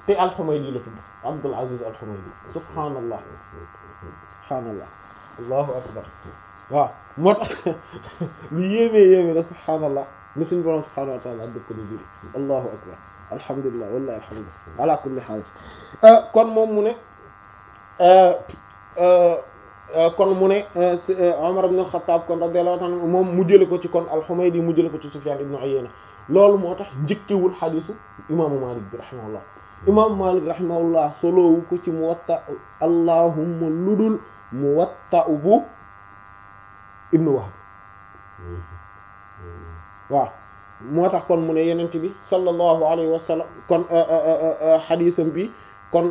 te al-Humaydi la tudd Abdul Aziz al-Humaydi subhaanallah subhaanallah allahu akbar waaw moo tax lu yéemee yéemee la subhaanallah ni suñu borom subhaanahu wa taala dëppale biri allahu akbar alhamdulilah wallahi alhamdulilah ala kulli haal kon moom mu ne kon mu ne Umar ibn al-Khattab kon radiyallahu anhu moom mu jële ko ci kon al-Humaydi mu jële ko ci Sufyan ibn Uyayna loolu moo tax njëkkewul xadisu imaamu Malik bi rahimahullah imaamu Malik rahimahullah soloowu ko ci Muwatta allahumma ludul Muwatta bu ibnu Wahb waaw moo tax kon mu ne yenent bi sallallahu alayhi wa sallam kon xadisam bi kon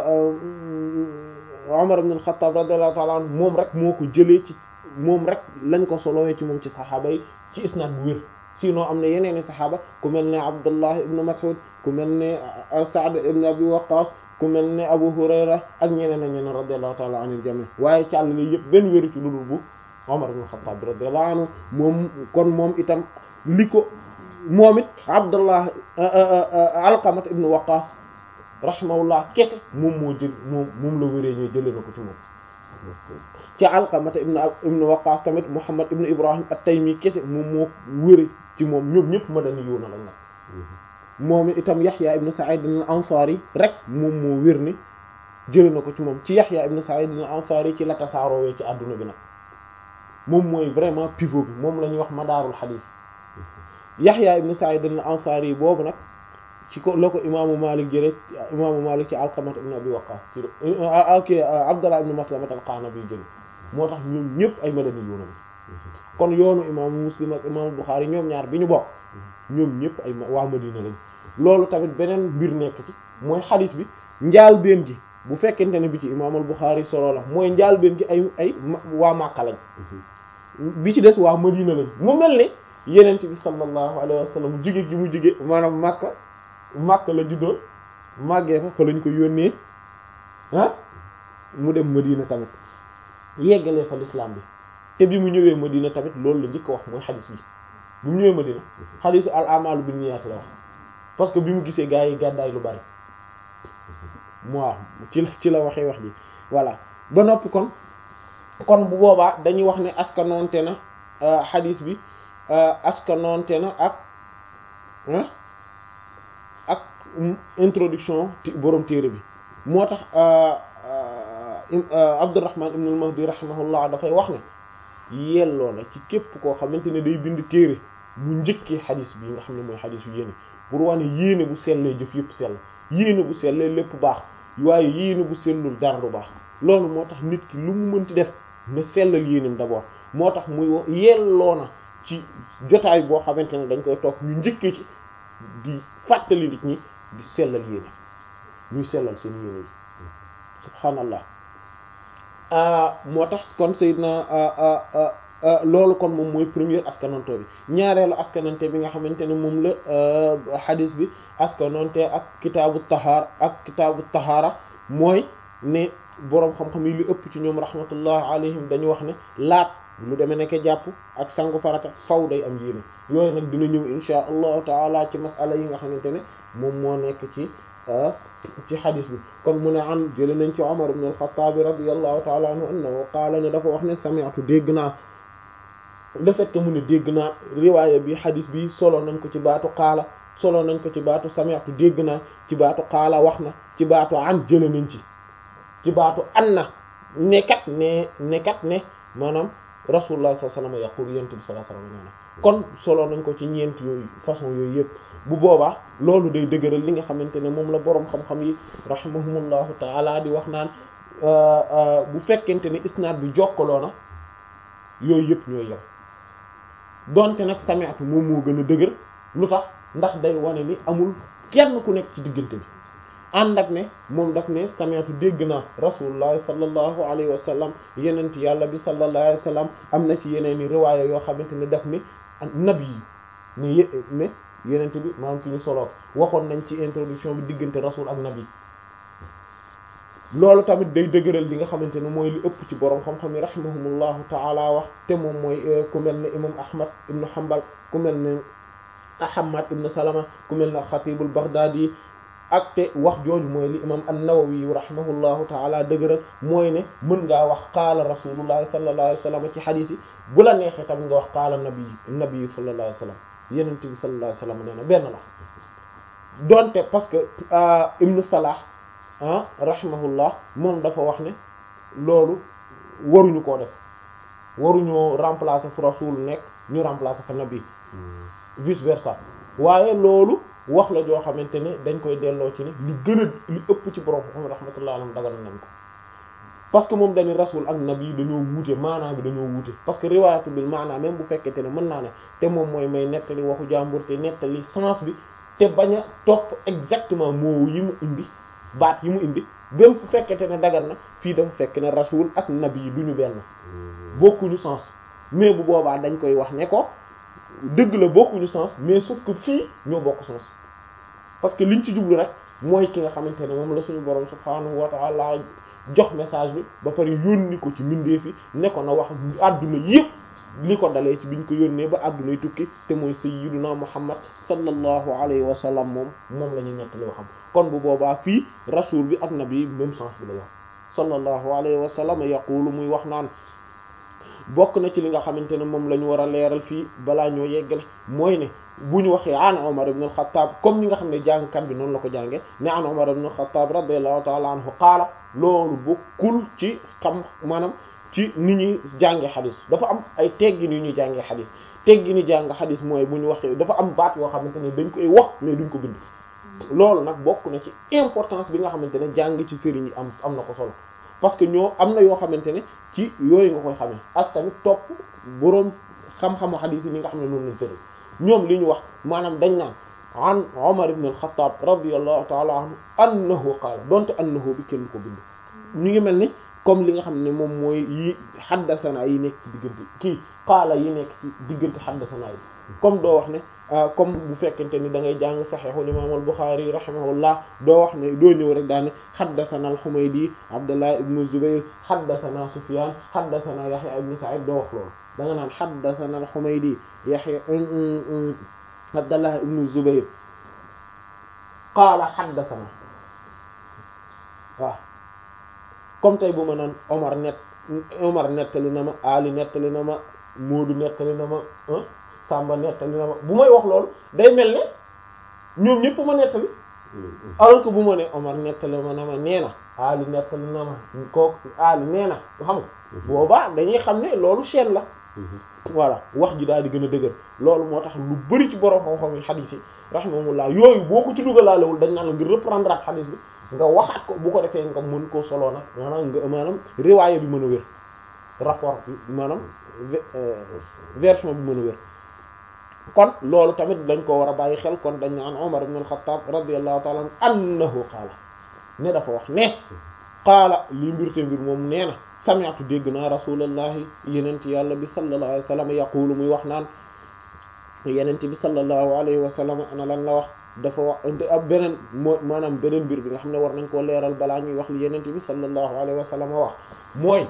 Umar ibn al-Khattab radiyallahu ta'ala anhu moom rek moo ko jëlee ci moom rek lañ ko solowee ci moom ci saxaaba yi ci isnaad bu wér sinon am na yeneeni saxaaba ku mel ne Abdullah ibn Mas'ud ku mel ne Sa'd ibn Abi Waqqas ku mel ne Abu Hurayra ak ñeneen ak ñeneen radiyallahu ta'ala anil jami waaye càll li yëpp benn wéru ci lu dul bu Umar ibn al-Khattab radiyallahu anhu moom kon moom itam li ko moom it Abdullah Alqamat ibn Waqqas rahimahullah kese moom moo jël moom moom la wéree ñoo jëlee na ko ci moom ci Alqamata ibn ibn Waqqas tamit Muhammad ibn Ibrahim at-Taymi kese moom moo wére ci moom ñoom ñëpp madani yoona lañ nag moom itam Yahya ibn Sa'id al-Ansari rek moom moo wér ni jëlee na ko ci moom ci Yahya ibn Sa'id al-Ansari ci la tasaaroowee ci adduna bi nag moom mooy vraiment pivot bi moom la ñuy wax madaarul xadiis Yahya ibn Sa'id al-Ansari boobu nag ci ko la ko imaamu Malik jëlee imaamu Malik ci Alqamat ibn Abi Waqqas ci ok Abdullah ibn Maslamat al-Qanabi jëlee moo tax ñoom ñëpp ay madani yoona kon yoonu imaamu Muslim ak imaamu Bukhari ñoom ñaar bi ñu bokk ñoom ñëpp ay waa Madina lañ loolu tamit beneen mbir nekk ci mooy xadiis bi njaal benn gi bu fekkente ne bi ci imaamul Bukhari solo la mooy njaal benn gi ay ay waa Makka lañ bi ci des waa Madina lañ mu mel ni yenent bi sallallahu alayhi wa sallam jóge gi mu jóge maanaam Makka Makka la juddoo màggee fa fa lañ ko yónnee ah mu dem Madina tamit yeggalee fa l'islam bi te bi mu ñëwee Madina tamit loolu la njëkk a wax mooy xadis bi bi mu ñëwee Madina xadisu al amalu bin niyyat la wax parce que bi mu gisee gaa yi gàddaay lu bari waaw ci la ci la waxee wax ji voilà ba noppi kon kon bu boobaa dañuy wax ne askanoonte na xadis bi askanoonte na ak ak introduction borom téere bi moo tax Abdurrahman ibn al-Mahdi rahimahullah dafay wax ne yelloo na ci képp koo xamante ne day bind téere mu njëkkee xadis bi nga xam ne mooy xadis yu yéene pour wane yéene bu sellee jëf yëpp sell yéene bu sellee lépp baax waaye yéene bu sellul dara du baax loolu moo tax nit ki lu mu mënti def na sellal yéenam d'abord moo tax muy yelloo na ci jotaay boo xamante ne dañ koy toog ñu njëkkee ci di fàttali nit ñi di sellal yéene ñuy sellal seen yéene yi subhaanallah moo tax kon Seydina loolu kon moom mooy première askananto bi ñaareelu askanante bi nga xamante ne moom la xadis bi askanante ak kitaabu tahaar ak kitaabu tahaara mooy ne boroom xam-xam yi lu ëpp ci ñoom rahmatullah alayhim dañu wax ne laat lu demee nekk jàpp ak sangu farata faw day am yéene yooyu nag dina ñëw insha allahu taala ci masala yi nga xamante ne moom moo nekk ci ci xadis bi kon mu ne an jële nañ ci Umar ibn al-Khattab radiyallahu taala anhu annahu qaala ne dafa wax ne sami'tu dégg naa le fait que mu ne dégg naa riwaaya bi xadis bi solo nañ ko ci baatu qaala solo nañ ko ci baatu sami'tu dégg naa ci baatu qaala wax na ci baatu an jële nañ ci ci baatu an na nekkat ne nekkat ne maanaam rasulullah sallallahu alayhi wasallam yaqul yent bi sallallahu alayhi wasallam kon solo nañ ko ci ñeent yooyu façon yooyu yëpp bu boobaa loolu day dëgëral li nga xamante ne moom la boroom xam-xam yi rahimahumullahu taala di wax naan bu fekkente ne isnaad bi jokkaloo na yooyu yëpp ñooy yem donte nag sami'tu moom moo gën a dëgër lu tax ndax day wane ni amul kenn ku nekk ci diggante bi ànd ak ne moom daf ne sami'tu dégg naa rasulullah sallallahu alayhi wa sallam yeneen ci yàlla bi sallallahu alayhi wa sallam am na ci yeneen i riwaaya yoo xamante ne daf ni nabi yi ne yé ne yeneen bi maanaam ki ñu solo waxoon nañ ci introduction bi diggante rasul ak nabi loolu tamit day dëgëral li nga xamante ne mooy li ëpp ci borom xam-xam yi rahimahumullahu taala wax te moom mooy ku mel ne imam ahmad ibnu hanbal ku mel ne ahmad ibnu salama ku mel ne xatibul baghdadi ak te wax jooju mooy li imam an-Nawawi rahimahullahu taala dëgëral mooy ne mën ngaa wax qaala rasulullahi sallallahu alayhi wa sallam ci xadiis yi bu la neexee tamit nga wax qaala nabi nabi sallallahu alayhi wa sallam yenente bi sallallahu alayhi wa sallam nee na benn la donte parce que ibnu Salah ah rahimahullah moom dafa wax ne loolu waruñu koo def waruñoo remplacer fu rasul nekk ñu remplacer fa nabi vice versa waaye loolu wax la joo xamante ne dañ koy delloo ci ne li gën a li ëpp ci borom xam rahmatullah alayhi dagal nañ ko parce que moom dañu rasul ak nabi dañoo wuute maanaa bi dañoo wuute parce que riwaayatu bil maanaa même bu fekkente ne mën naa ne te moom mooy may nettali waxu jàmbur te nettali sens bi te bañ a topp exactement moo yi mu indi baat yi mu indi même fu fekkente ne dagal na fii dafa fekk ne rasul ak nabi yi duñu benn bokkuñu sens mais bu boobaa dañ koy wax ne ko dëgg la bokkuñu sens mais sauf que fii ñoo bokk sens parce que liñ ci jublu rek mooy ki nga xamante ne moom la suñu borom subhaanahu wa ta'ala jox message bi ba pare yónni ko ci mbindeef yi ne ko na wax àdduna yépp li ko dalee ci biñ ko yónnee ba àddunay tukki te mooy sayyiduna muhammad sallallahu alayhi wa sallam moom moom la ñuy nettali waxam kon bu boobaa fii rasul bi ak nabi même sens bi la wax sallallahu alayhi wa sallam yaqulu muy wax naan bokk na ci li nga xamante ne moom la ñu war a leeral fii balaa ñoo yeggale mooy ne bu ñu waxee an Umar ibn al-Khattab comme ni nga xam ne jàngkat bi noonu la ko jànge ne an Umar ibn al-Khattab radiyallahu ta'ala anhu qaala loolu bokkul ci xam maanaam ci ni ñuy jànge xadis dafa am ay teggin yu ñuy jàngee xadis teggi ni jàng xadis mooy bu ñu waxee dafa am baat yoo xamante ne dañ koy wax mais duñ ko bind loolu nag bokk na ci importance bi nga xamante ne jàng ci sëriñ yi am am na ko solo parce que ñoo am na yoo xamante ne ci yooyu nga koy xamee ak tamit topp boroom xam-xamu xadis yi ni nga xam ne noonu lañ tëral ñoom li ñu wax maanaam dañ naan an Umar ibn al-Khattab radiyallahu ta'ala anhu annahu qaala donte annahu bi kenn ko bind ñu ngi mel ni comme li nga xam ne moom mooy yi xaddasana yi nekk ci diggante kii qaala yi nekk ci diggante xaddasana yi comme doo wax ne comme bu fekkente ni da ngay jàng saxiixul imaam al-Buxaari rahimahullah doo wax ne doo ñëw rek daane xaddasana al-Xumaydi Abdullah ibn Zubayr xaddasana Sufyaan xaddasana Yaxya ibn Sa'iid doo wax loolu da nga naan xaddasana al-Xumaydi Yaxya Abdullah ibn Zubayr qaala xaddasana waaw comme tey bu ma naan Omar net Omar nettali na ma Ali nettali na ma Moodu nettali na ma Samba nettali na ma bu may wax loolu day mel ne ñoom ñëpp ma nettali alors que bu ma ne Omar nettali ma na ma nee na Ali nettali na ma kooku Ali nee na xam nga boobaa dañuy xam ne loolu chaîne la voilà wax ji daal di gën a dëgër loolu moo tax lu bari ci borom xam-xam yi xadiis yi rahimahumullah yooyu boo ko ci dugalaalewul dañ naan la nga reprendre at xadiis bi nga waxaat ko bu ko defee nga mën koo soloo nag maanaam nga maanaam riwaaya bi mën a wér rapport bi maanaam version bi mën a wér kon loolu tamit dañ ko war a bàyyi xel kon dañ naan Umar ibn al-Khattab radiyallahu ta'ala annahu qaala ne dafa wax ne qaala li mbir te mbir moom nee na sami'tu dégg naa rasulallahi yenent yàlla bi sallallahu alayhi wa sallam yaqulu muy wax naan yenent bi sallallahu alayhi wa sallam ana lan la wax dafa wax ab beneen moo maanaam beneen mbir bi nga xam ne war nañ koo leeral balaa ñuy wax li yenent bi sallallahu alayhi wa sallam wax mooy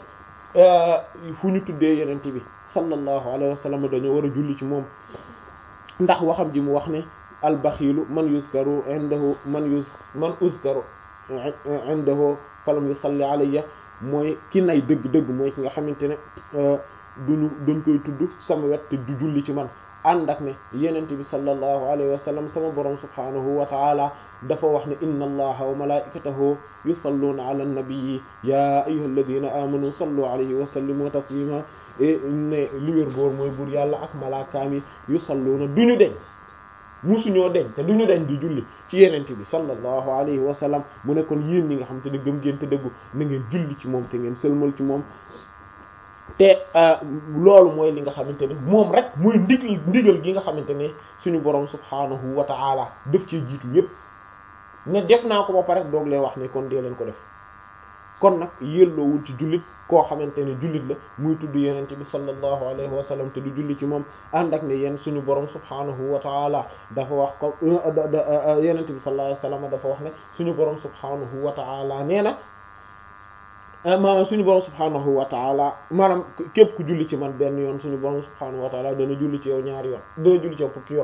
fu ñu tuddee yenent bi sallallahu alayhi wa sallam dañoo war a julli ci moom ndax waxam ji mu wax ne albaxiilu man yuzkaru indahu man yuz man uzkaru indahu falam yusalli alayya mooy ki nay dëgg-dëgg mooy ki nga xamante ne duñu dañ koy tudd sama wet te du julli ci man ànd ak ne yenente bi sallallahu alayhi wa sallam sama borom subhanahu wa taala dafa wax ne inna allaha wa malaikatahu yusalluna ala nabiyyi ya ayyuha alladhina amanu sallu alayhi wa sallimu taslima ne li wér boor mooy buur yàlla ak malaakaam yi yusalluna duñu deñ musuñoo deñ te duñu deñ di julli ci yenente bi sallallahu alayhi wa sallam mu ne kon yéen ñi nga xam te ne gëm ngeen te dëggu na ngeen julli ci moom te ngeen sëlmal ci moom te loolu mooy li nga xamante ne moom rek muy ndigal ndigal gi nga xamante ne suñu borom subhaanahu wa ta'ala def ci jiitu yépp ne def naa ko ba pare doog leen wax ne kon dee leen ko def kon nag yelloowul ci jullit koo xamante ne jullit la muy tudd yenente bi sallallahu alayhi wa sallam te du julli ci moom ànd ak ne yéen suñu borom subhaanahu wa ta'ala dafa wax ko yenente bi sallallahu alayhi wa sallam dafa wax ne suñu borom subhaanahu wa ta'ala nee na maanaam suñu borom subhaanahu wa taala maanaam képp ku julli ci man benn yoon suñu borom subhaanahu wa taala dana julli ci yow ñaari yoon dana julli ci yow fukki yoon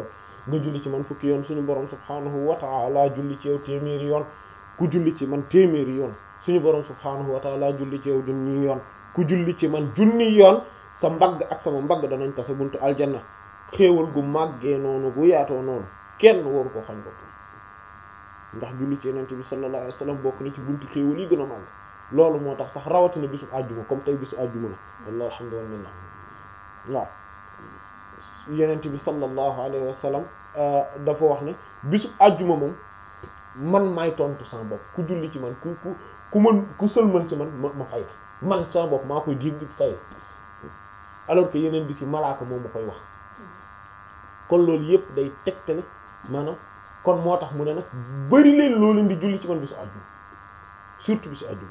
nga julli ci man fukki yoon suñu borom subhanahu wa ta'ala julli ci yow téeméeri yoon ku julli ci man téeméeri yoon suñu borom subhanahu wa ta'ala julli ci yow junni yoon ku julli ci man junni yoon sa mbagg ak sama mbagg danañ tase buntu aljanna xéewal gu màggee noonu gu yaatoo noonu kenn waru ko xañ bopp ndax julli ci yenente bi sallallahu alayhi wasallam bokk na ci buntu xéewal yi gën a màgg loolu moo tax sax rawatina bisu àjjuma comme tey bisu àjjuma la wallahi alhamdulillah waaw yenente bi sallallahu alayhi wasallam dafa wax ne bisu àjjuma moom man maay tontu sama bopp ku julli ci man ku ku ku mën ku sëlmal ci man ma ma fay man sama bopp maa koy dégg fay alors que yeneen bis yi malaaka moom ma koy wax kon loolu yëpp day tegtale maanaam kon moo tax mu ne nag bari leen loo leen di julli ci man bisu àjjuma surtout bisu àjjuma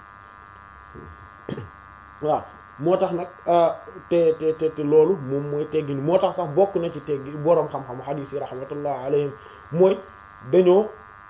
waaw moo tax nag te te te te loolu moom mooy teggin moo tax sax bokk na ci teggi boroom xam-xam xadiis yi rahmatullah alayhim mooy dañoo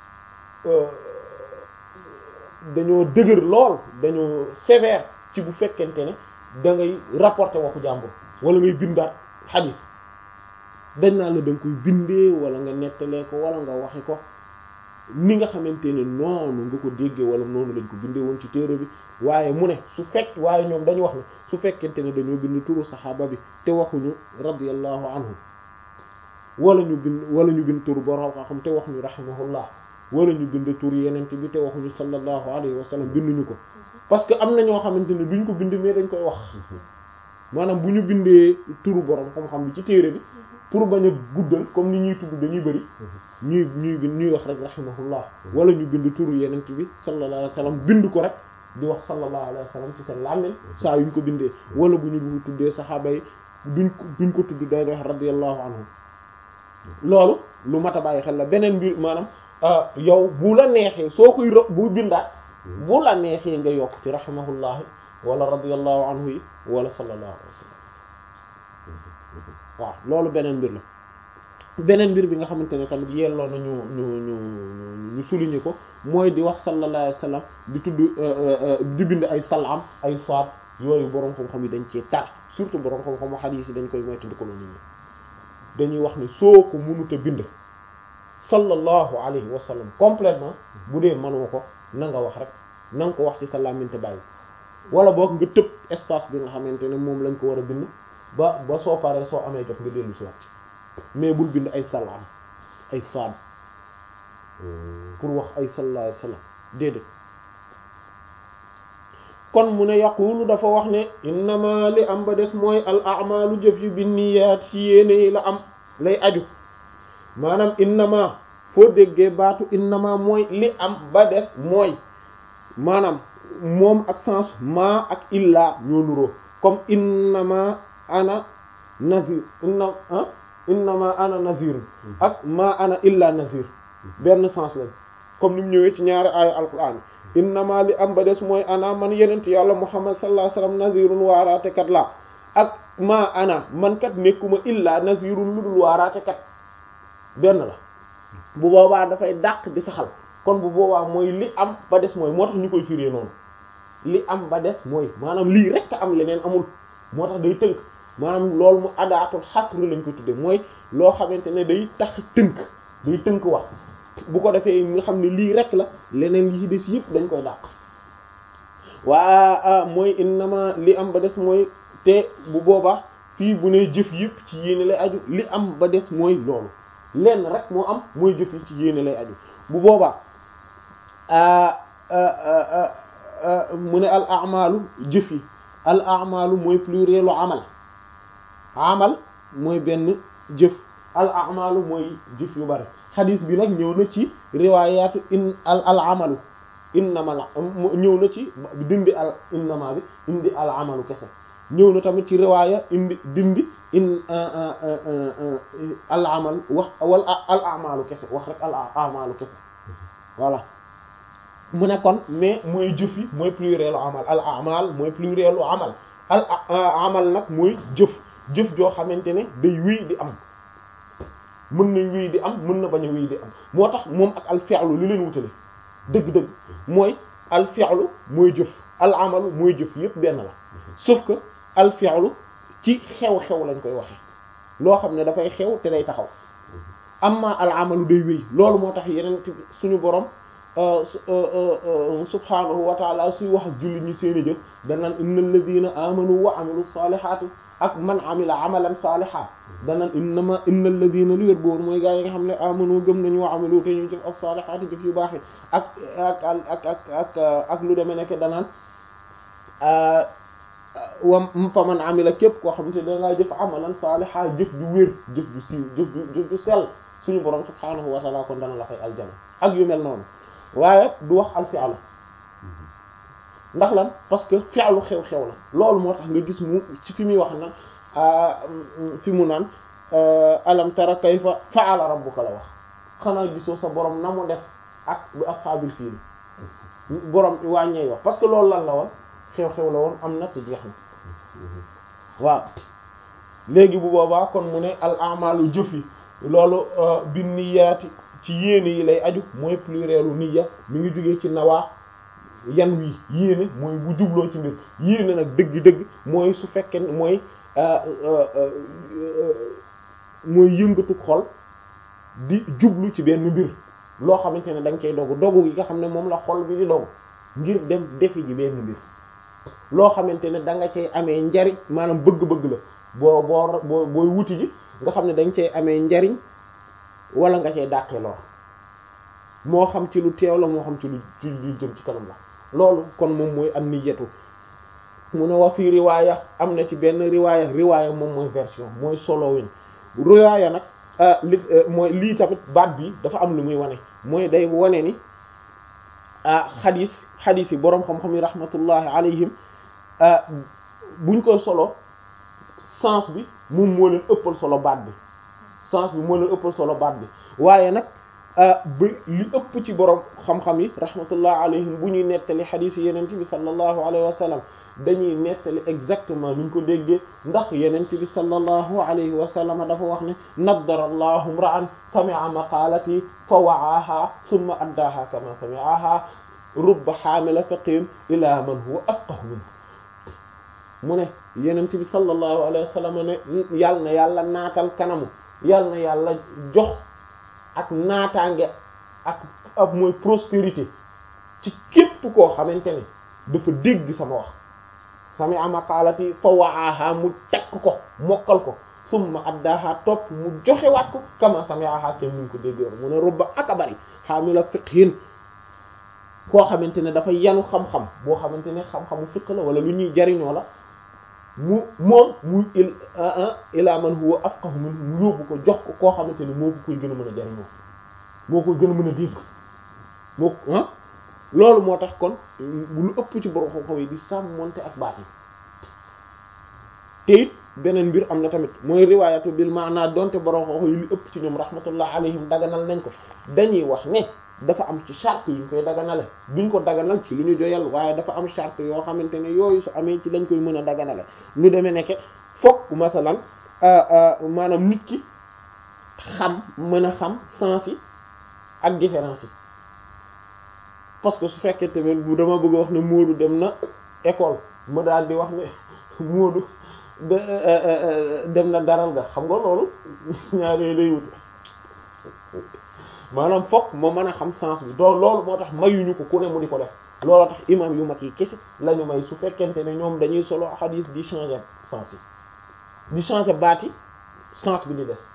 dañoo dëgër lool dañoo sévère ci bu fekkente ne da ngay rapporter waxu jàmbur wala ngay bindaat xadiis dañ naa la da nga koy bindee wala nga nettalee ko wala nga waxe ko ni nga xamante ne noonu nga ko déggee wala noonu lañ ko bindee woon ci téere bi waaye mu ne su fekk waaye ñoom dañu wax ne su fekkente ne dañoo bind turu saxaaba bi te waxuñu radiyallahu anhu wala ñu bind wala ñu bind turu borom xam te waxuñu rahimahullah wala ñu bind turu yeneen bi te waxuñu sallallahu alayhi wa sallam binduñu ko parce que am na ñoo xamante ne duñ ko bind mais dañ koy wax maanaam bu ñu bindee turu borom xam-xam bi ci téere bi pour bañ a guddal comme ni ñuy tudd dañuy bëri ñuy ñuy bind ñuy wax rek rahimahullah wala ñu bind turu yenent bi sallallahu alayhi wa sallam bind ko rek di wax sallallahu alayhi wa sallam ci seen làmmiñ saa yuñ ko bindee wala bu ñu bu tuddee saxaaba yi duñ ko duñ ko tudd day wax radiyallahu anhu loolu lu mat a bàyyi xel la beneen mbir maanaam yow bu la neexee soo koy bu bindaat bu la neexee nga yokk ci rahimahullah wala radiyallahu anhu yi wala sallallahu alayhi wa sallam waaw loolu beneen mbir la beneen mbir bi nga xamante ne tamit yelloo na ñu ñu ñu ñu souligner ko mooy di wax sallallahu alayhi wa sallam di tudd di bind ay salaam ay saad yooyu borom xam-xam yi dañ cee tar surtout borom xam-xamu hadith yi dañ koy moytandi ko noonu dañuy wax ne soo ko mënut a bind sallallahu alayhi wa sallam complètement bu dee mënoo ko na nga wax rek na nga ko wax ci sa làmmiñ te bàyyi wala boog nga tëb espace bi nga xamante ne moom lañ ko war a bind ba ba soo paree soo amee jot nga dellu si waat mais bul bind ay salaam ay saad pour wax ay sallallahu alayhi wasallam déedéet kon mu ne yaqulu dafa wax ne innama li am ba des mooy al a'malu jëf yu binniyaat ci yéene yi la am lay aju maanaam innama foo déggee baatu innama mooy li am ba des mooy maanaam moom ak sens ma ak illa ñoo nuroo comme innama ana nazir inna ah innama ana nazir ak ma ana illa nazir benn sens lañ comme ni mu ñëwee ci ñaari aaya alquran innama li am ba des mooy ana man yenent yàlla muhammad sallallahu alayhi wasallam nazirun waaraate kat la ak ma ana man kat nekkuma illa nazirun lu dul waaraate kat benn la bu boobaa dafay dàq di saxal kon bu boobaa mooy li am ba des mooy moo tax ñu koy firee noonu li am ba des mooy maanaam lii rek am leneen amul moo tax day tënk maanaam loolu mu adaatul xasr lañ ko tudde mooy loo xamante ne day tax tënk day tënk wax bu ko defee nga xam ne lii rek la leneen yi ci des yëpp dañ koy dàq waa mooy innama li am ba des mooy te bu boobaa fii bu ne jëf yëpp ci yéene lay aju li am ba des mooy loolu lenn rek moo am mooy jëf yi ci yéene lay aju bu boobaa mu ne al amalu jëf yi al amalu mooy plurielu amal amal mooy benn jëf al amalu mooy jëf yu bari xadis bi nag ñëw na ci riwaayaatu in al al amalu innama ñëw na ci dindi al innama bi indi al amalu kese ñëw na tamit ci riwaaya indi dindi in al amal wax wala al amalu kese wax rek al amalu kese voilà mu ne kon mais mooy jëf yi mooy plurielu amal al amal mooy plurielu amal al amal nag mooy jëf jëf joo xamante ne day wéy di am mën na wéy di am mën na bañ a wéy di am moo tax moom ak al fi'lu li leen wutale dëgg-dëgg mooy al fi'lu mooy jëf al amalu mooy jëf yépp benn la sauf que al fi'lu ci xew-xew lañ koy waxe loo xam ne dafay xew te day taxaw amma al amalu day wéy loolu moo tax yeneen suñu borom subhanahu wa taala suy wax ak jullit ñi seen i jëf danaan innal ladina amanu wa amilu salihati ak man amila amalan saliha danaan innama innal ladina lu wér boor mooy gaa yi nga xam ne amanu gëm nañu wa amilu te ñu jëf as-salihati jëf yu baax yi ak ak ak ak ak ak lu demee nekk danaan wa fa man amila képp koo xamante ne dangaa jëf amalan saliha jëf ju wér jëf ju siiw jëf ju jëf ju sell suñu borom subhanahu wa taala kon dana la fay aljana ak yu mel noonu waaye du wax al fi'lu ndax lan parce que fi'lu xew-xew la loolu moo tax nga gis mu ci fi muy wax na fi mu naan alam tara kayfa fa'ala rabbuka la wax xanaa gisoo sa borom na mu def ak bi ashaabil fiil borom wàññeey wax parce que loolu lan la woon xew-xew la woon am na te jeex na waaw léegi bu boobaa kon mu ne al a'malu jëf yi loolu bin niyaati ci yéene yi lay aju mooy plurielu niyya mi ngi jógee ci nawaa yan wi yéene mooy bu jubloo ci mbir yéene nag dëgg-dëgg mooy su fekkee mooy mooy yëngatu xol di jublu ci benn mbir loo xamante ne da nga cay dogu dogu gi nga xam ne moom la xol bi di dogu ngir dem defi ji benn mbir loo xamante ne da nga cay amee njariñ maanaam bëgg-bëgg la boo boo boo booy wuti ji nga xam ne da nga cay amee njariñ wala nga cay dàqee lor moo xam ci lu teew la moo xam ci lu ci lu jëm ci kanam la loolu kon moom mooy am niyatu mu ne wa fii riwaaya am na ci benn riwaaya riwaaya moom mooy version mooy solo win riwaaya nag li mooy lii tamit baat bi dafa am lu muy wane mooy day wane ni ah xadis xadis yi boroom xam-xam yi rahmatullahi alayhim buñ koy solo sens bi moom moo leen ëppal solo baat bi sens bi moo leen ëppal solo baat bi waaye nag ba li ëpp ci borom xam-xam yi rahmatullah alayhim bu ñuy nettali xadiis yi yenent bi sallallahu alayhi wa sallam dañuy nettali exactement ni ñu ko déggee ndax yenent bi sallallahu alayhi wa sallam dafa wax ne naddara allahu imra'an sami'a maqalati fa wa'aha thumma addaaha kama sami'aha rubba xaamila fiqhin ila man huwa afqahu minhu mu ne yenent bi sallallahu alayhi wa sallam ne yàlla na yàlla naatal kanamu yàlla na yàlla jox ak naataange ak ak mooy prospérité ci képp koo xamante ne dafa dégg sama wax sami ama xaalati fa waaha mu tekk ko mokkal ko summa addaaha topp mu joxewaat ko kama sami aha kem ni ñu ko déggee mu ne rubba ak a bari xaamila fiqhin koo xamante ne dafa yanu xam-xam boo xamante ne xam-xamu fiq la wala lu ñuy jariñoo la mu moom muy il ila man huwa afqahu min mu yóbbu ko jox ko koo xamante ni moo ko koy gën a mën a jariñoo moo koy gën a mën a dégg moo ah loolu moo tax kon lu ëpp ci borom xam-xam yi di sàmmonte ak baat yi te it beneen mbir am na tamit mooy riwaayatu bil maana donte borom xam-xam yi lu ëpp ci ñoom rahmatullah alayhim daganal nañ ko dañuy wax ne dafa am ci charte yu ñu koy daganale duñ ko daganal ci lu ñu joyal waaye dafa am charte yoo xamante ne yooyu su amee ci lañ koy mën a daganale lu demee nekke fokk masalan maanaam nit ki xam mën a xam sens yi ak différence yi parce que su fekkee tamit bu dama bëgg a wax ne Moodu dem na école ma daal di wax ne Moodu dem na daral nga xam nga loolu ñaaree lay wute maanaam fokk ma mën a xam sens bi doo loolu moo tax mayuñu ko ku ne mu di ko def loolu tax imam yu mag yi kese lañu may su fekkente ne ñoom dañuy solo xadiis di changer sens yi di changer baat yi sens bi di des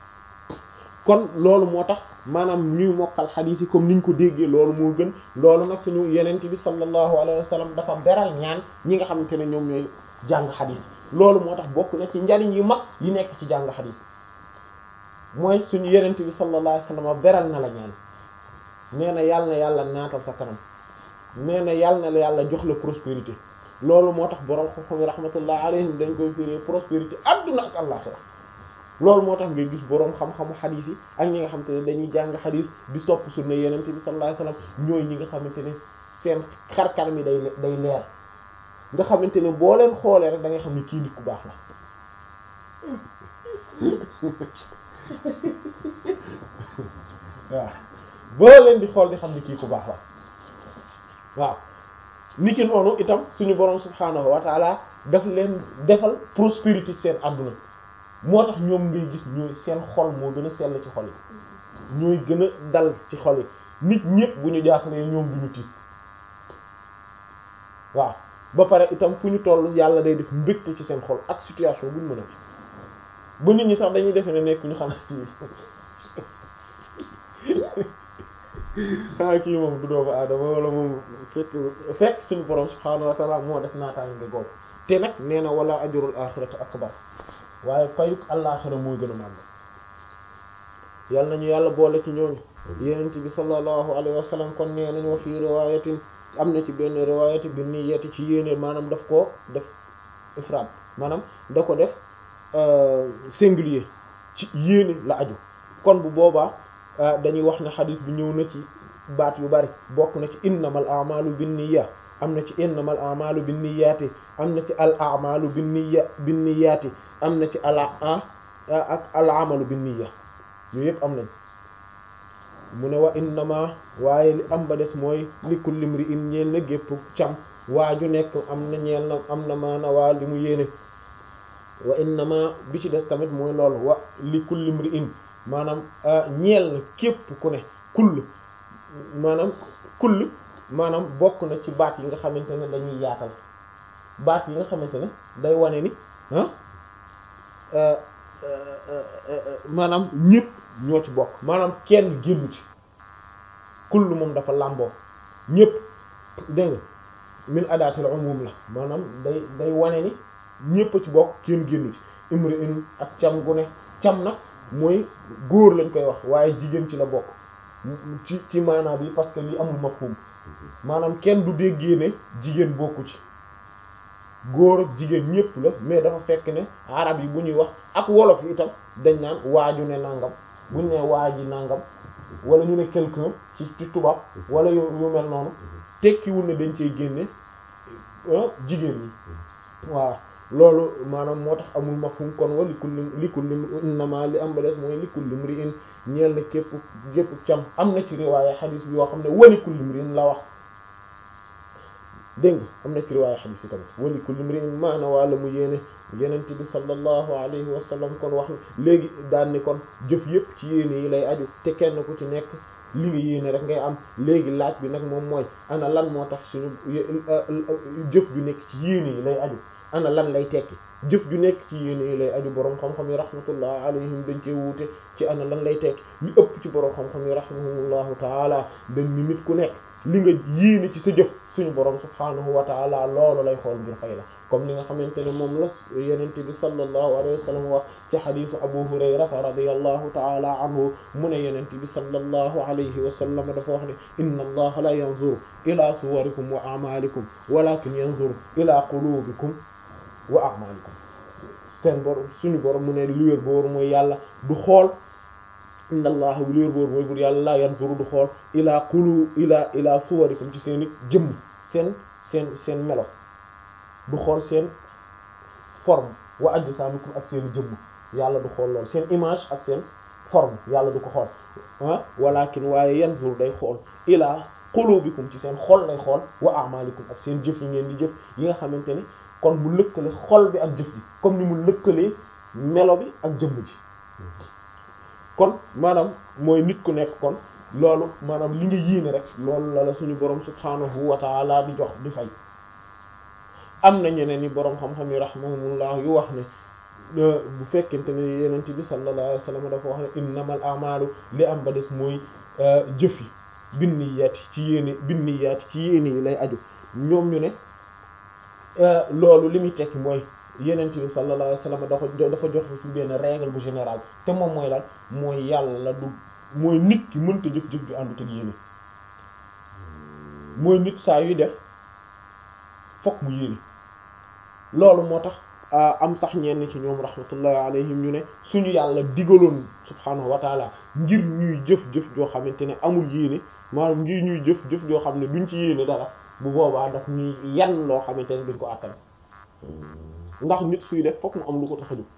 kon loolu moo tax maanaam ñuy mokkal xadiis yi comme niñ ko déggee loolu moo gën loolu nag suñu yenent bi sallallahu alayhi wa sallam dafa beral ñaan ñi nga xamante ne ñoom ñooy jàng xadiis loolu moo tax bokk na ci njariñ yu mag yi nekk ci jàng xadiis mooy suñu yenent bi sallallahu alayhi wa sallam beral na la ñaan nee na yàlla na yàlla naatal sa kanam nee na yàlla na la yàlla jox la prospérité loolu moo tax borom xam-xam yi rahmatullah alayhim dañ koy firé prospérité adduna ak àllaxira loolu moo tax nga gis boroom xam-xamu xadiis yi ak ñi nga xamante ne dañuy jàng xadiis di topp sunna yenente bi sallallahu alayhi wasallam ñooy ñi nga xamante ne seen xar kanam yi day day leer nga xamante ne boo leen xoolee rek da ngay xam ne kii nit ku baax la waaw boo leen di xool di xam ne kii ku baax la waaw niki noonu itam suñu boroom subhaanahu wa taala daf leen defal prospérité seen àdduna moo tax ñoom ngay gis ñooy seen xol moo gën a sell ci xol yi ñooy gën a dal ci xol yi nit ñëpp bu ñu jaaxlee ñoom du ñu tiit waaw ba pare itam fu ñu toll yàlla day def mbégte ci seen xol ak situation bu ñu mën a ba nit ñi sax dañuy defe ne nekk ñu xanaa ci xanaa kii moom du doomu aadama wala moom fekk fekk suñu borom subhaanahu wa ta'ala moo def naataange nga googu te nag nee na wala ajrul axirati akbar waaye payuk àllaaxira moo gën a màgg yal nañu yàlla boole ci ñooñu yenent bi sallallahu alayhi wa sallam kon nee nañu wa fii riwaayatin am na ci benn riwaayati bi niyyati ci yéene maanaam daf ko def ifraad maanaam da ko def singulier ci yéene la aju kon bu boobaa dañuy wax ne xadis bi ñëw na ci baat yu bari bokk na ci innamal a'malu binniyya am na ci innamal a'malu binniyyati am na ci al a'malu binniyya binniyati am na ci al ak al amalu binniyya yooyu yëpp am nañ mu ne wa innama waaye li am ba des mooy li kulli imri'in ñeel na gépp cam waaju nekk am na ñeel na am na maana waa li mu yéene wa innama bi ci des tamit mooy loolu wa li kulli imri'in maanaam ñeel na képp ku ne kull maanaam kull maanaam bokk na ci baat yi nga xamante ne dañuy yaatal baat yi nga xamante ne day wane ni ah maanaam ñépp ñoo ci bokk maanaam kenn génnu ci kull moom dafa làmboo ñépp dégg nga min adaatil umum la maanaam day day wane ni ñépp a ci bokk kenn génnu ci imri in ak cam gu ne cam nag mooy góor lañ koy wax waaye jigéen ci la bokk ci ci maanaam bi parce que li amul mafhum maanaam kenn du déggee ne jigéen bokku ci góor ak jigéen ñépp la mais dafa fekk ne arab yi bu ñuy wax ak wolof yi itam dañ naan waaju ne nangam buñ ne waaji nangam wala ñu ne quelqu'un ci ci tubaab wala yu yu mel noonu tekkiwul ne dañ cey génne jigéen ñi waaw loolu maanaam moo tax amul mafhum kon wa li kulli li kulli innama li am ba des mooy li kulli mri'in ñeel na képp képp cam am na ci riwaaya xadiis bi yoo xam ne wa li kulli mri'in la wax dégg nga am na ci riwaaya xadiis yi tamit wa li kulli mri'in maana wala mu yéene yenent bi sallallahu alayhi wa sallam kon wax léegi daan ni kon jëf yépp ci yéene yi lay aju te kenn ku ci nekk li nga yéene rek ngay am léegi laaj bi nag moom mooy ana lan moo tax suñu jëf ju nekk ci yéene yi lay aju ana lan lay tekki jëf ju nekk ci yéene yi lay aju boroom xam-xam yi rahmatullah alayhim dañ cee wuute ci ana lan lay tekki li ëpp ci boroom xam-xam yi rahimahumullahu taala dañ ni nit ku nekk li nga yéene ci sa jëf suñu boroom subhaanahu wa taala loolu lay xool ngir fay la comme li nga xamante ne moom la yenente bi sallallahu alayhi wa sallam wax ci xadiisu abu hurayrata radiyallahu taala anhu mu ne yenente bi sallallahu alayhi wa sallam dafa wax ne inna allaha la yanzuru ila suwarikum wa a'malikum walakin yanzuru ila qulubikum wa a'malikum seen borom suñu borom mu ne li wér boor mooy yàlla du xool inna allah li wér boor mooy bur yàlla la yanzuru du xool ila qulu ila ila suwarikum ci seen i jëmm seen seen seen melo du xool seen forme wa ajsamikum ak seen jëmm yàlla du xool lool seen image ak seen forme yàlla du ko xool ah walakin waaye yanzur day xool ila qulubikum ci seen xol lay xool wa a'malikum ak seen jëf yi ngeen di jëf yi nga xamante ne kon mu lëkkale xol bi ak jëf ji comme ni mu lëkkalee melo bi ak jëmm ji kon maanaam mooy nit ku nekk kon loolu maanaam li nga yéene rek loolu la la suñu borom subhanahu wa ta'ala di jox di fay am na ñeneen ni borom xam-xam yi rahimahumullah yu wax ne bu fekkente ne yenent bi sallallahu alayhi wasallam dafa wax ne innamal a'malu li am ba des mooy jëf yi binniyaati ci yéene binniyaati ci yéene yi lay aju ñoom ñu ne loolu li muy tekki mooy yenent bi sallallahu alayhi wasallam dafa dafa jox fi benn règle bu général te moom mooy lan mooy yàlla du mooy nit ki mënta jëf-jëf ju àndut ak yéene mooy nit saa yuy def fokk mu yéene loolu moo tax am sax ñenn ci ñoom rahmatullahi alayhim ñu ne suñu yàlla digaloon subhaanahu wa taala ngir ñuy jëf-jëf joo xamante ne amul yéene maanaam ngir ñuy jëf-jëf joo xam ne duñ ci yéene dara bu boobaa daf ñuy yan loo xamante ne duñ ko àttan ndax nit suy def fokk mu am lu ko tax a jóg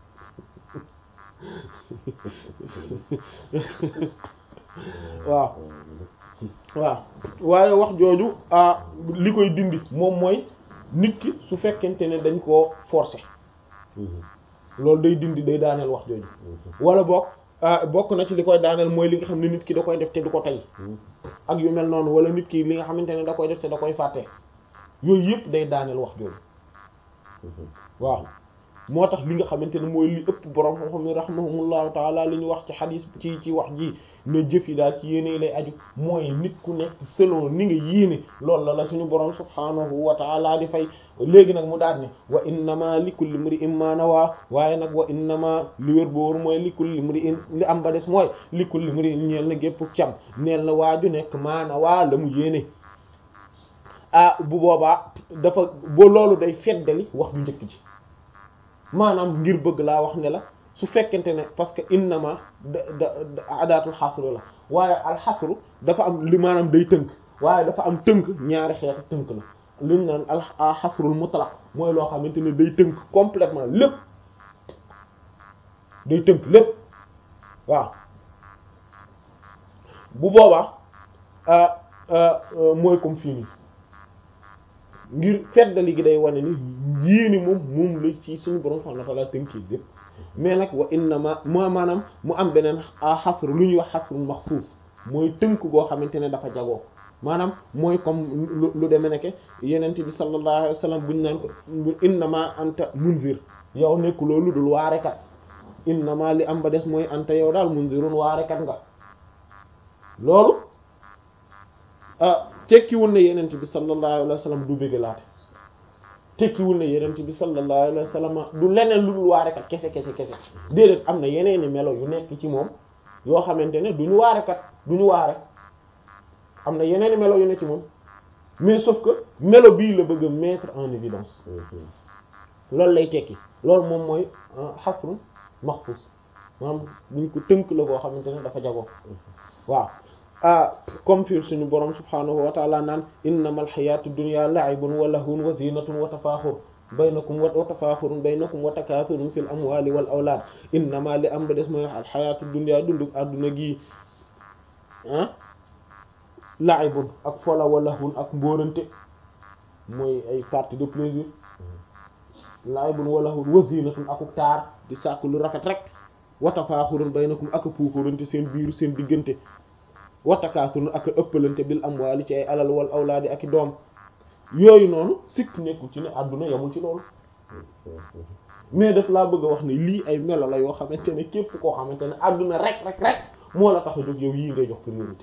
waaw waaw waaye wax jooju li koy dindi moom mooy nit ki su fekkente ne dañ koo forcer loolu day dindi day daaneel wax jooju wala bokk bokk na ci li koy daaneel mooy li nga xam ne nit ki da koy def te du ko tey ak yu mel noonu wala nit ki li nga xamante ne da koy def te da koy fàtte yooyu yëpp day daaneel wax jooju waaw moo tax li nga xamante ne mooy li ëpp borom xam-xam ne rahmahumullahu taala li ñu wax ci xadis ci ci wax ji ne jëf yi daal ci yéene lay aju mooy nit ku nekk selon ni nga yéene loolu la la suñu borom subhanahu wa taala di fay léegi nag mu daal ne wa innama li kulli mri'in ma nawaa waaye nag wa innama li wér booru mooy li kulli mri'in li am ba des mooy li kulli mri'in ñeel na gépp cam neel na waaju nekk maa nawaa la mu yéene ah bu boobaa dafa ba loolu day feddali wax ju njëkk ji maanaam ngir bëgg laa wax ne la su fekkente ne parce que innama da da adaatul xasru la waaye alxasru dafa am li maanaam day tënk waaye dafa am tënk ñaari xeetu tënk la liñ naan alxasrul mutlaq mooy loo xamante ne day tënk complètement lépp day tënk lépp waaw bu boobaa mooy comme fii nii ngir feddali gi day wane ni yéeni moom moom la ci suñu borom subhanahu wa ta'ala tënkee lépp mais nag wa innama moo maanaam mu am beneen xasru lu ñuy wax xasrul maxsuus mooy tënk goo xamante ne dafa jagoo maanaam mooy comme lu demee nekke yenent bi sallallahu alayhi wa sallam buñu naan ko innama anta munzir yow nekk loolu dul waarekat innama li am ba des mooy anta yow daal munzirun waarekat nga loolu tekkiwul ne yenent bi sallallahu alayhi wa sallam du bëggalaate tekkiwul ne yenent bi sallallahu alayhi wa sallam du leneen lu dul waarekat kese kese kese déedéet am na yeneeni melo yu nekk ci moom yoo xamante ne duñu waarekat duñu waare am na yeneeni melo yu nekk ci moom mais sauf que melo bii la bëgg a mettre en évidence loolu lay tekki loolu moom mooy xasru maxsus maanaam duñ ko tënk la koo xamante ne dafa jagoo waaw ah comme fi suñu borom subhanahu wa ta'ala naan innamal hayatu dunya la'ibun wa lahwun wa zinatun wa tafakhur baynakum wa tafakhurun baynakum wa takathurun fil amwali wal awlad innama li am ba des mooy al hayatu dunya dundu adduna gi ah la'ibun ak fola wa lahwun ak mbóorante mooy ay partie de plaisir la'ibun wa lahwun wa zinatun akuk taar di sàkk lu rafet rek wa tafakhurun baynakum ak puukarante seen biiru seen diggante wattakaasun ak ëppalante bil amwaali ci ay alal wal awlaadi ak i doom yooyu noonu sikk nekku ci ne àdduna yamul ci loolu mais daf laa bëgg a wax ne lii ay melo la yoo xamante ne képp koo xamante ne àdduna rek rek rek moo la tax a jóg yow yii ngay jox priorité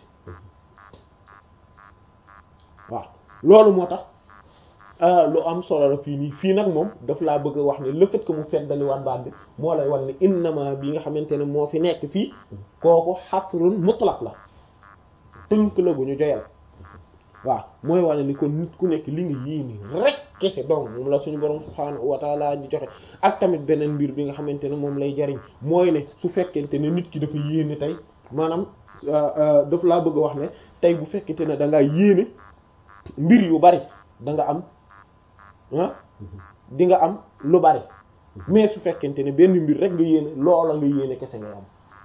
waaw loolu moo tax lu am solo la fii nii fii nag moom daf laa bëgg a wax ne le fait que mu feddaliwaat baat bi moo lay wan ne innama bi nga xamante ne moo fi nekk fii kooku xasrun mutlaq la tënk la bu ñu joyal waaw mooy wane ni kon nit ku nekk li nga yéene rek kese donc moom la suñu borom subhaanahu wa taala di joxe ak tamit beneen mbir bi nga xamante ne moom lay jariñ mooy ne su fekkente ne nit ki dafa yéene tey maanaam daf laa bëgg a wax ne tey bu fekkente ne da nga yéene mbir yu bari da nga am ah di nga am lu bari mais su fekkente ne benn mbir rek nga yéene loola nga yéene kese ngay am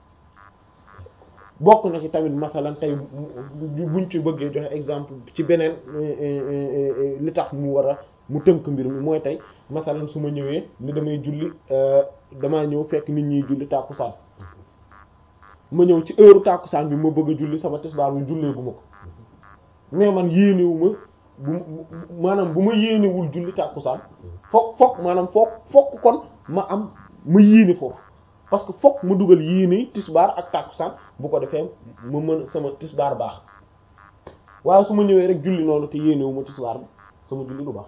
bokk na ci tamit masalan tey buñ ci bëggee joxe exemple ci beneen li tax mu war a mu tënk mbir mi mooy tey masalan su ma ñëwee ni damay julli damaa ñëw fekk nit ñi julli tàkkusaan ma ñëw ci heure tàkkusaan bi ma bëgg a julli sama tisbaar bi jullee gu ma ko mais man yéenewu ma bu maanaam bu ma yéenewul julli tàkkusaan fokk fokk maanaam fokk fokk kon ma am ma yéene foofu parce que fokk ma dugal yéene tisbaar ak tàkkusaan bu ko defee ma mën sama tisbaar baax waaye su ma ñëwee rek julli noonu te yéenewu ma tisbaar bi sama julli du baax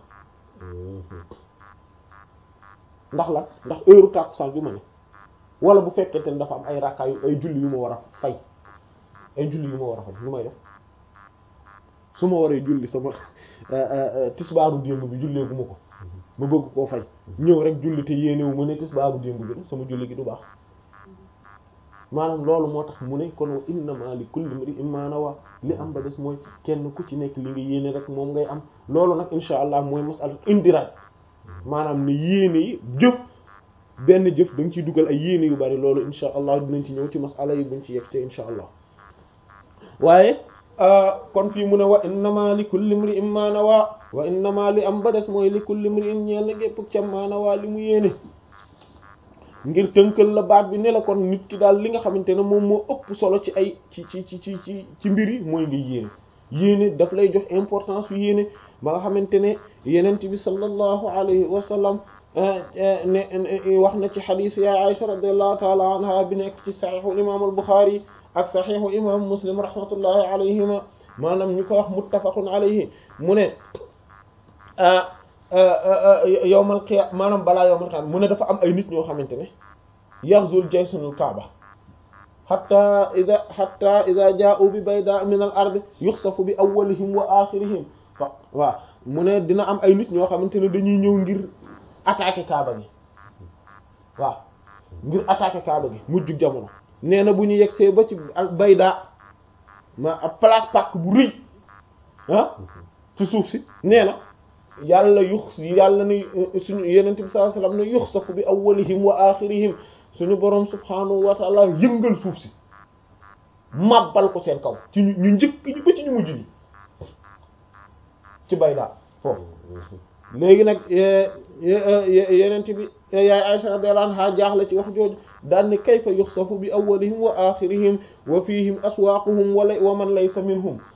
ndax la ndax heure tàkkusaan bi ma ne wala bu fekkente ne dafa am ay rakkaa yu ay julli yu ma war a fay ay julli yu ma war a fay lu may def su ma waree julli sama tisbaaru démb bi jullee gu ma ko ma bëgg koo fay ñëw rek julli te yéenewu ma ne tisbaaru démb bi sama julli gi du baax maanaam loolu moo tax mu ne kon wa innama li kulli imri'in ma nawa li am ba des mooy kenn ku ci nekk li nga yéene rek moom ngay am loolu nag insha allah mooy masala indirect maanaam ne yéene yi jëf benn jëf da nga ciy dugal ay yéene yu bari loolu insha allah dinañ ci ñëw ci masala yi buñ ci yegg te insha allah waaye kon fii mu ne wa innama li kulli imri'in ma nawa wa innama li am ba des mooy li kulli imri'in ñeel na gépp cam ma nawa li mu yéene ngir tënkal la baat bi ne la kon nit ki daal li nga xamante ne moom moo ëpp solo ci ay ci ci ci ci ci ci mbir yi mooy nga yéene yéene daf lay jox importance yu yéene ba nga xamante ne yenent bi sallallahu alayhi wa sallam ne wax na ci xadiis ya Aisha radiyallahu taala anha bi nekk ci saxiixu imam al-Bukhari ak saxiixu imam Muslim rahmatullahi alayhima maanaam ñu ko wax muttafaqun alayhi mu ne yowmal qiyaama maanaam balaa yowmal qiyaama mu ne dafa am ay nit ñoo xamante ne yaxzul jaysunul kaaba hatta ida hatta ida jaa'u bi bayda min al ard yuxsafu bi awwalihim wa axirihim fa waaw mu ne dina am ay nit ñoo xamante ne dañuy ñëw ngir attaquer kaaba gi waaw ngir attaquer kaaba gi mujjug jamono nee na bu ñu yegsee ba ci bayda ma ab place pàkk bu rëy ah ci suuf si nee na yàlla yux yàlla ne suñu yenent bi sallallahu alayhi wasallam ne yuxsafu bi awwalihim wa axirihim suñu boroom subhaanahu wa ta'ala yëngal suuf si màbbal ko seen kaw ci ñu njëkk ñi ba ci ñu mujj ñi ci baydaa foofu léegi nag yenent bi yaay Aisha radiyallahu anha jaaxle ci wax jooju daan ne kayfa yuxsafu bi awwalihim wa axirihim wa fihim aswaaquhum wa man laysa minhum